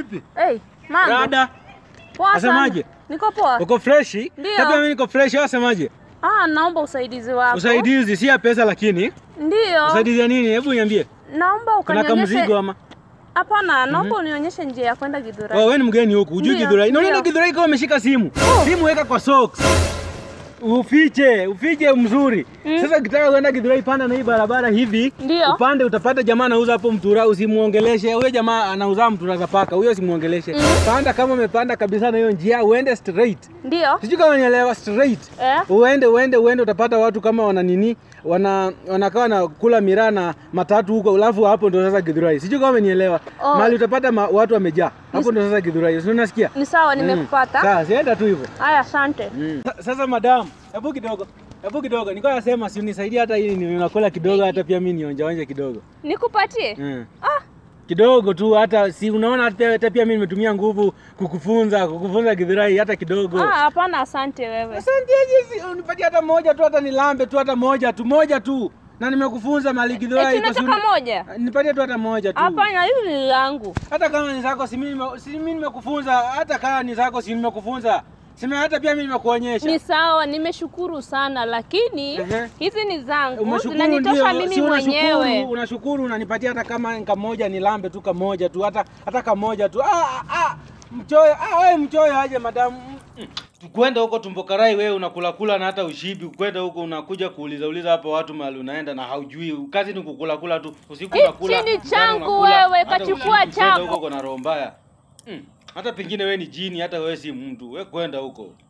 vipi? Hey, mambo. Dada, Poa sana. Asemaje? Niko poa. uko freshi? Ndio. Hata mimi niko fresh, wewe wasemaje? Ah, naomba usaidizi wako. Usaidizi si ya pesa lakini. Ndio. Usaidizi ya nini? Hebu niambie. Naomba Kuna ukanionyeshe. kamzigo ama? Hapana, naomba unionyeshe njia ya kwenda Githurai. Oh, wewe ni mgeni huku, hujui Ndio, Githurai. Unaona ndio. Githurai kama umeshika simu. Simu weka kwa socks. Ufiche, ufiche mzuri. Sasa ukitaka kwenda Githurai panda na hii barabara hivi. Ndio. Upande utapata jamaa anauza hapo mtura, usimuongeleshe. Huyo jamaa anauza mtura za paka, huyo usimuongeleshe. Panda kama umepanda kabisa na hiyo njia, uende straight. Ndio. Sijui kama nielewa straight. Eh? Uende uende uende utapata watu kama wana nini wana wanakaa na kula miraa na matatu huko, alafu hapo ndo sasa Githurai. Sijui kama umenielewa. Oh. Mahali utapata ma, watu wamejaa. Hapo ndo sasa Githurai. Si unasikia? Ni sawa, nimekupata. Sasa sienda tu hivyo. Haya, asante. Sa- Sasa madam, hebu kidogo. Hebu kidogo. Nilikuwa nasema si unisaidie hata hii ni unakula kidogo hata pia mimi nionja onje kidogo. Nikupatie? Mm. Ah, Kidogo tu hata si unaona hata hata pia mimi nimetumia nguvu kukufunza, kukufunza Githurai hata kidogo. ah, hapana, asante wewe. Asante aje, si unipatie hata moja tu, hata nilambe tu, hata moja tu, moja tu, na nimekufunza mali Githurai. Eti iko, si unataka uni- moja? Nipatie tu hata moja tu, Hapana, hili ni langu. hata kama ni zako, si mimi nime- si mimi nimekufunza, hata kama ni zako, si nimekufunza, sema hata pia mimi nimekuonyesha. Ni sawa, nimeshukuru sana, lakini Ehe. hizi ni zangu, Umeshukuru zinanitosha ndio, mimi si unashukuru, mwenyewe. unashukuru unanipatia hata kama kamoja nilambe tu kamoja tu, hata hata kamoja tu. Ah, ah, mchoyo, ah, wewe mchoyo aje madamu. Mm. Tukwenda huko tumbokarai, wewe unakula kula na hata ushibi. Kwenda huko unakuja kuuliza uliza hapo watu mahali unaenda na haujui. Kazi ni kukula kula tu. Usiku Hichi unakula. ni mchana changu unakula, wewe, hata kachukua usiku kwenda chako. huko uko na roho mbaya. Mm. Hata pengine wewe ni jini, hata wewe si mtu. Wewe kwenda huko.